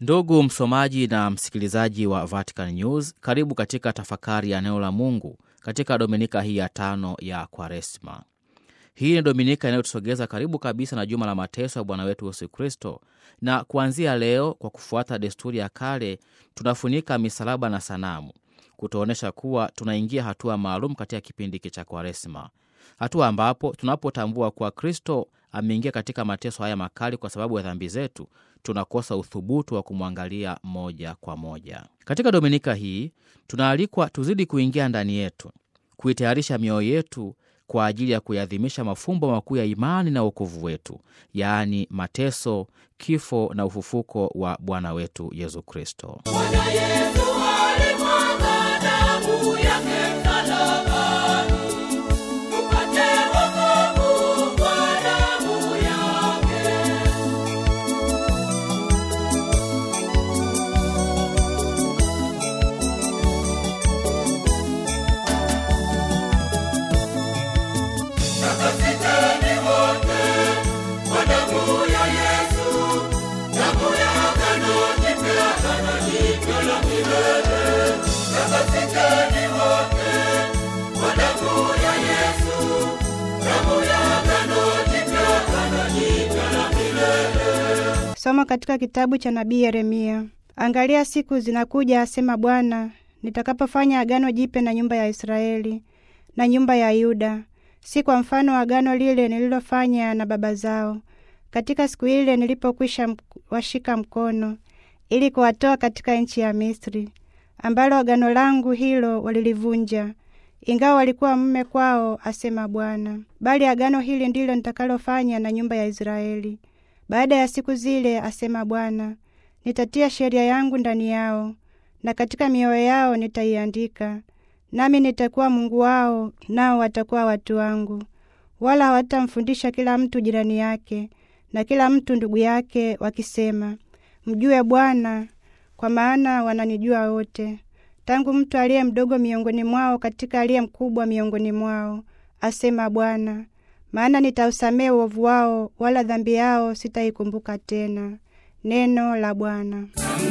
Ndugu msomaji na msikilizaji wa Vatican News, karibu katika tafakari ya neno la Mungu katika dominika hii ya tano ya Kwaresma. Hii ni dominika inayotusogeza karibu kabisa na juma la mateso ya Bwana wetu Yesu Kristo, na kuanzia leo, kwa kufuata desturi ya kale, tunafunika misalaba na sanamu, kutuonyesha kuwa tunaingia hatua maalum katika kipindi hiki cha Kwaresma, hatua ambapo tunapotambua kuwa Kristo ameingia katika mateso haya makali kwa sababu ya dhambi zetu, tunakosa uthubutu wa kumwangalia moja kwa moja. Katika dominika hii tunaalikwa tuzidi kuingia ndani yetu, kuitayarisha mioyo yetu kwa ajili ya kuiadhimisha mafumbo makuu ya imani na wokovu wetu, yaani mateso, kifo na ufufuko wa Bwana wetu Yesu Kristo. Somo katika kitabu cha nabii Yeremia. Angalia, siku zinakuja, asema Bwana, nitakapofanya agano jipya na nyumba ya Israeli na nyumba ya Yuda, si kwa mfano wa agano lile nililofanya na baba zao katika siku ile nilipokwisha washika mkono, ili kuwatoa katika nchi ya Misri, ambalo agano langu hilo walilivunja, ingawa walikuwa mume kwao, asema Bwana. Bali agano hili ndilo nitakalofanya na nyumba ya Israeli baada ya siku zile, asema Bwana, nitatia sheria yangu ndani yao, na katika mioyo yao nitaiandika, nami nitakuwa Mungu wao, nao watakuwa watu wangu. Wala hawatamfundisha kila mtu jirani yake na kila mtu ndugu yake, wakisema, mjue Bwana, kwa maana wananijua wote, tangu mtu aliye mdogo miongoni mwao katika aliye mkubwa miongoni mwao, asema Bwana maana nitausamehe uovu wao, wala dhambi yao sitaikumbuka tena. Neno la Bwana.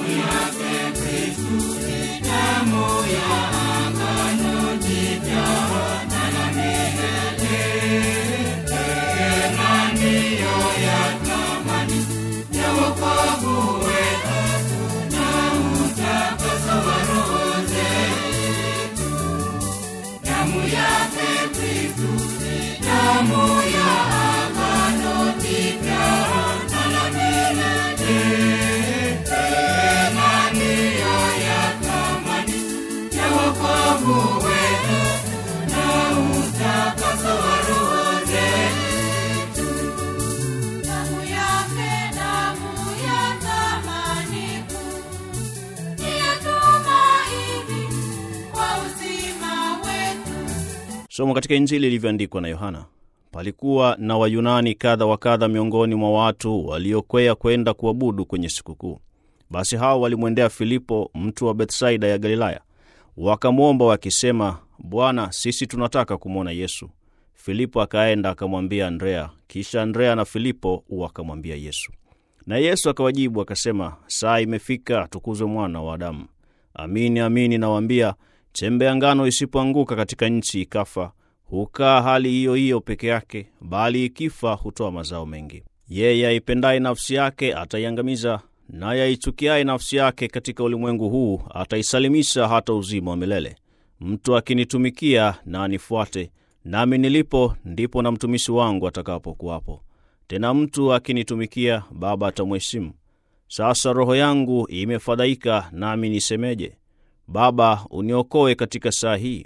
Somo katika Injili ilivyoandikwa na Yohana. Palikuwa na Wayunani kadha wa kadha miongoni mwa watu waliokwea kwenda kuabudu kwenye sikukuu. Basi hao walimwendea Filipo, mtu wa Bethsaida ya Galilaya, wakamwomba wakisema, Bwana, sisi tunataka kumwona Yesu. Filipo akaenda akamwambia Andrea, kisha Andrea na Filipo wakamwambia Yesu. Na Yesu akawajibu akasema, saa imefika, atukuzwe mwana wa Adamu. Amini amini nawaambia, chembe ya ngano isipoanguka katika nchi ikafa, hukaa hali hiyo hiyo peke yake, bali ikifa hutoa mazao mengi. Yeye aipendaye nafsi yake ataiangamiza, naye aichukiaye nafsi yake katika ulimwengu huu ataisalimisha hata uzima wa milele. Mtu akinitumikia na anifuate, nami nilipo ndipo na mtumishi wangu atakapokuwapo. Tena mtu akinitumikia, Baba atamheshimu. Sasa roho yangu imefadhaika, nami nisemeje? Baba, uniokoe katika saa hii.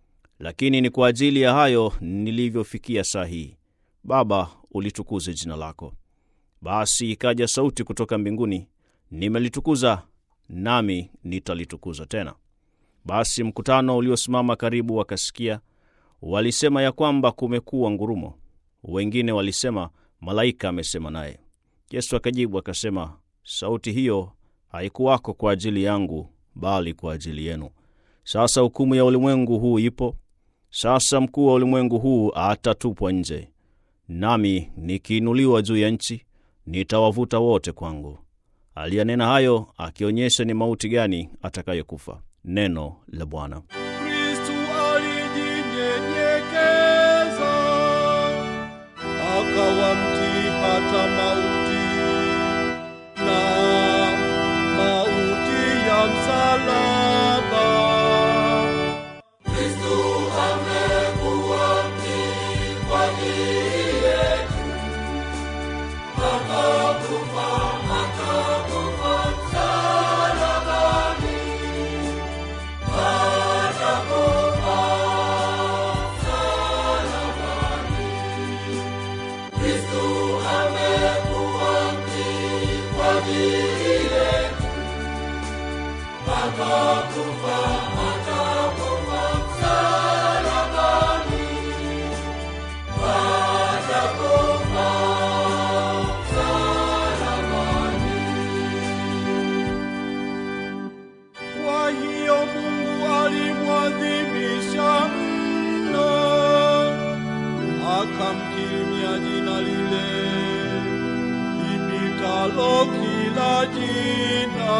Lakini ni kwa ajili ya hayo nilivyofikia saa hii. Baba, ulitukuze jina lako. Basi ikaja sauti kutoka mbinguni, nimelitukuza nami nitalitukuza tena. Basi mkutano uliosimama karibu wakasikia, walisema ya kwamba kumekuwa ngurumo. Wengine walisema malaika amesema naye. Yesu akajibu akasema, sauti hiyo haikuwako kwa ajili yangu, bali kwa ajili yenu. Sasa hukumu ya ulimwengu huu ipo. Sasa mkuu wa ulimwengu huu atatupwa nje. Nami nikiinuliwa juu ya nchi, nitawavuta wote kwangu. Aliyanena hayo akionyesha ni mauti gani atakayokufa. Neno la Bwana. Kristu alijinyenyekeza akawa mtii hata mauti, na mauti ya msalaba. Kristu amekuwa mtii kwa ajili yetu, akakufa, akakufa msalabani. Kwa hiyo Mungu alimwadhimisha mno, akamkirimia jina lile lipitalo kila jina.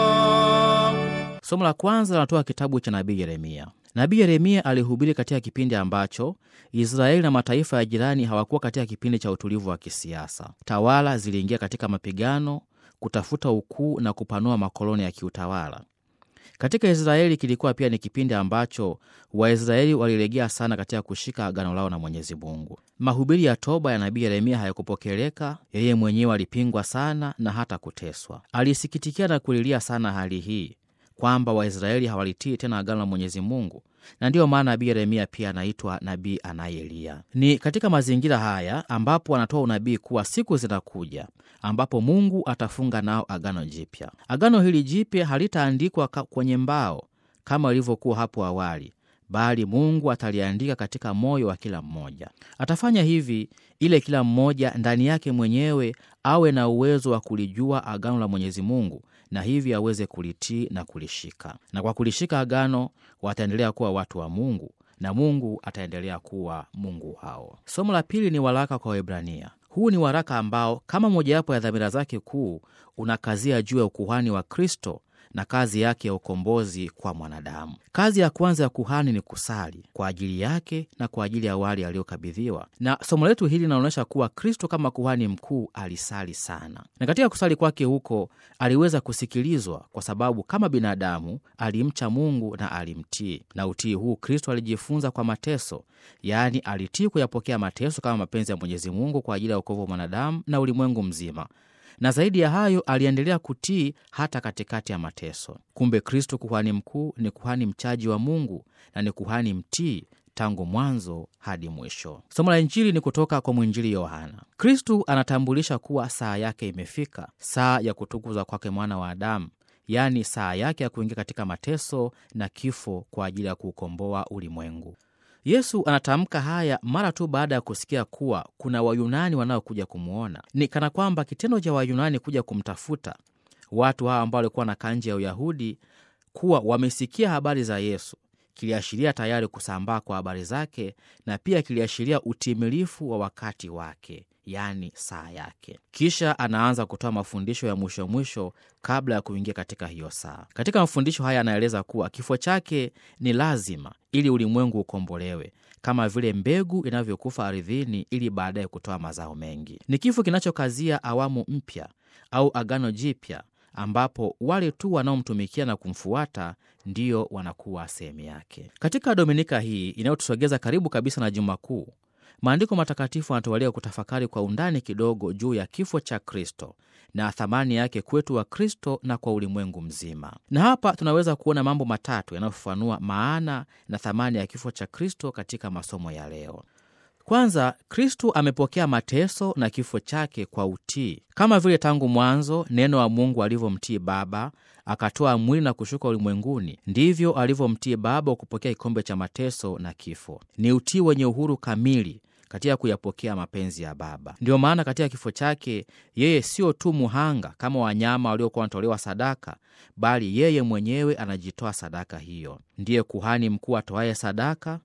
Somo la kwanza linatoka kitabu cha nabii Yeremia. Nabii Yeremia alihubiri katika kipindi ambacho Israeli na mataifa ya jirani hawakuwa katika kipindi cha utulivu wa kisiasa. Tawala ziliingia katika mapigano kutafuta ukuu na kupanua makoloni ya kiutawala. Katika Israeli kilikuwa pia ni kipindi ambacho Waisraeli walilegea sana katika kushika agano lao na Mwenyezi Mungu. Mahubiri ya toba ya nabii Yeremia hayakupokeleka. Yeye mwenyewe alipingwa sana na hata kuteswa. Alisikitikia na kulilia sana hali hii kwamba Waisraeli hawalitii tena agano la Mwenyezi Mungu, na ndiyo maana nabii Yeremia pia anaitwa nabii anayelia. Ni katika mazingira haya ambapo anatoa unabii kuwa siku zinakuja ambapo Mungu atafunga nao agano jipya. Agano hili jipya halitaandikwa kwenye mbao kama ilivyokuwa hapo awali, bali Mungu ataliandika katika moyo wa kila mmoja. Atafanya hivi ile kila mmoja ndani yake mwenyewe awe na uwezo wa kulijua agano la Mwenyezi Mungu na hivi aweze kulitii na kulishika. Na kwa kulishika agano wataendelea kuwa watu wa Mungu na Mungu ataendelea kuwa Mungu wao. Somo la pili ni waraka kwa Waebrania. Huu ni waraka ambao kama mojawapo ya dhamira zake kuu unakazia juu ya ukuhani wa Kristo na kazi yake ya ukombozi kwa mwanadamu. Kazi ya kwanza ya kuhani ni kusali kwa ajili yake na kwa ajili ya wale aliyokabidhiwa, na somo letu hili linaonyesha kuwa Kristo kama kuhani mkuu alisali sana, na katika kusali kwake huko aliweza kusikilizwa, kwa sababu kama binadamu alimcha Mungu na alimtii, na utii huu Kristo alijifunza kwa mateso, yaani alitii kuyapokea mateso kama mapenzi ya Mwenyezi Mungu kwa ajili ya wokovu wa mwanadamu na ulimwengu mzima na zaidi ya hayo aliendelea kutii hata katikati ya mateso. Kumbe Kristo kuhani mkuu ni kuhani mchaji wa Mungu na ni kuhani mtii tangu mwanzo hadi mwisho. Somo la Injili ni kutoka kwa mwinjili Yohana. Kristu anatambulisha kuwa saa yake imefika, saa ya kutukuzwa kwake mwana wa Adamu, yaani saa yake ya kuingia katika mateso na kifo kwa ajili ya kuukomboa ulimwengu. Yesu anatamka haya mara tu baada ya kusikia kuwa kuna Wayunani wanaokuja kumwona. Ni kana kwamba kitendo cha Wayunani kuja kumtafuta watu hawa ambao walikuwa na nje ya Uyahudi kuwa wamesikia habari za Yesu kiliashiria tayari kusambaa kwa habari zake, na pia kiliashiria utimilifu wa wakati wake, yaani saa yake. Kisha anaanza kutoa mafundisho ya mwisho mwisho kabla ya kuingia katika hiyo saa. Katika mafundisho haya anaeleza kuwa kifo chake ni lazima ili ulimwengu ukombolewe, kama vile mbegu inavyokufa ardhini ili baadaye kutoa mazao mengi. Ni kifo kinachokazia awamu mpya au agano jipya ambapo wale tu wanaomtumikia na kumfuata ndio wanakuwa sehemu yake. Katika dominika hii inayotusogeza karibu kabisa na Juma Kuu, maandiko matakatifu yanatuwalia kutafakari kwa undani kidogo juu ya kifo cha Kristo na thamani yake kwetu wa Kristo na kwa ulimwengu mzima. Na hapa tunaweza kuona mambo matatu yanayofafanua maana na thamani ya kifo cha Kristo katika masomo ya leo. Kwanza, Kristu amepokea mateso na kifo chake kwa utii, kama vile tangu mwanzo neno wa Mungu alivyomtii Baba akatoa mwili na kushuka ulimwenguni, ndivyo alivyomtii Baba wa kupokea kikombe cha mateso na kifo. Ni utii wenye uhuru kamili katika kuyapokea mapenzi ya Baba. Ndiyo maana katika kifo chake yeye sio tu muhanga kama wanyama waliokuwa wanatolewa sadaka, bali yeye mwenyewe anajitoa sadaka hiyo. Ndiye kuhani mkuu atoaye sadaka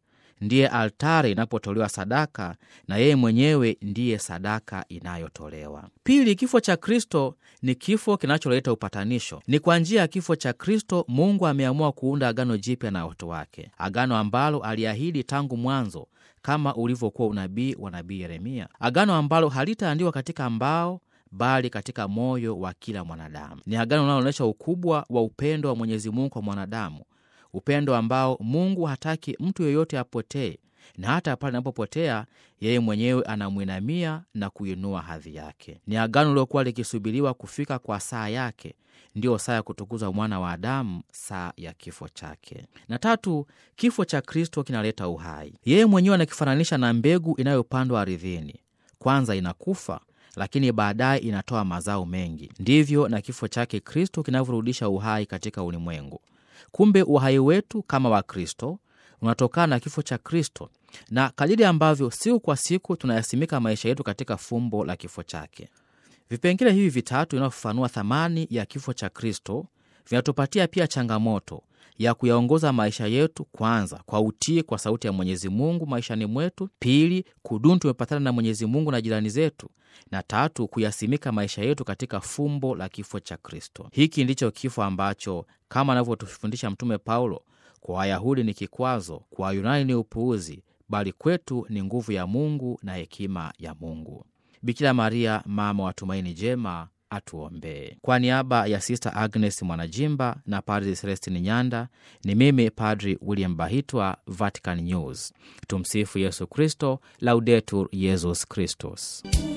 ndiye altari inapotolewa sadaka na yeye mwenyewe ndiye sadaka inayotolewa. Pili, kifo cha Kristo ni kifo kinacholeta upatanisho. Ni kwa njia ya kifo cha Kristo Mungu ameamua kuunda agano jipya na watu wake, agano ambalo aliahidi tangu mwanzo kama ulivyokuwa unabii wa nabii Yeremia, agano ambalo halitaandikwa katika mbao bali katika moyo wa kila mwanadamu. Ni agano linaloonyesha ukubwa wa upendo wa Mwenyezi Mungu kwa mwanadamu, upendo ambao Mungu hataki mtu yeyote apotee, na hata pale anapopotea yeye mwenyewe anamwinamia na kuinua hadhi yake. Ni agano liliokuwa likisubiriwa kufika kwa saa yake, ndiyo saa ya kutukuzwa mwana wa Adamu, saa ya kifo chake. Na tatu, kifo cha Kristo kinaleta uhai. Yeye mwenyewe anakifananisha na mbegu inayopandwa ardhini. Kwanza inakufa lakini baadaye inatoa mazao mengi. Ndivyo na kifo chake Kristo kinavyorudisha uhai katika ulimwengu. Kumbe uhai wetu kama Wakristo unatokana na kifo cha Kristo, na kadiri ambavyo siku kwa siku tunayasimika maisha yetu katika fumbo la kifo chake. Vipengele hivi vitatu vinavyofafanua thamani ya kifo cha Kristo vinatupatia pia changamoto ya kuyaongoza maisha yetu, kwanza kwa utii kwa sauti ya Mwenyezi Mungu maishani mwetu; pili, kudumu tumepatana na Mwenyezi Mungu na jirani zetu; na tatu, kuyasimika maisha yetu katika fumbo la kifo cha Kristo. Hiki ndicho kifo ambacho kama anavyotufundisha Mtume Paulo, kwa Wayahudi ni kikwazo, kwa Wayunani ni upuuzi, bali kwetu ni nguvu ya Mungu na hekima ya Mungu. Bikira Maria, mama wa tumaini jema, atuombee. Kwa niaba ya Sista Agnes Mwanajimba na Padri Celestini Nyanda, ni mimi Padri William Bahitwa, Vatican News. Tumsifu Yesu Kristo, Laudetur Yesus Kristus.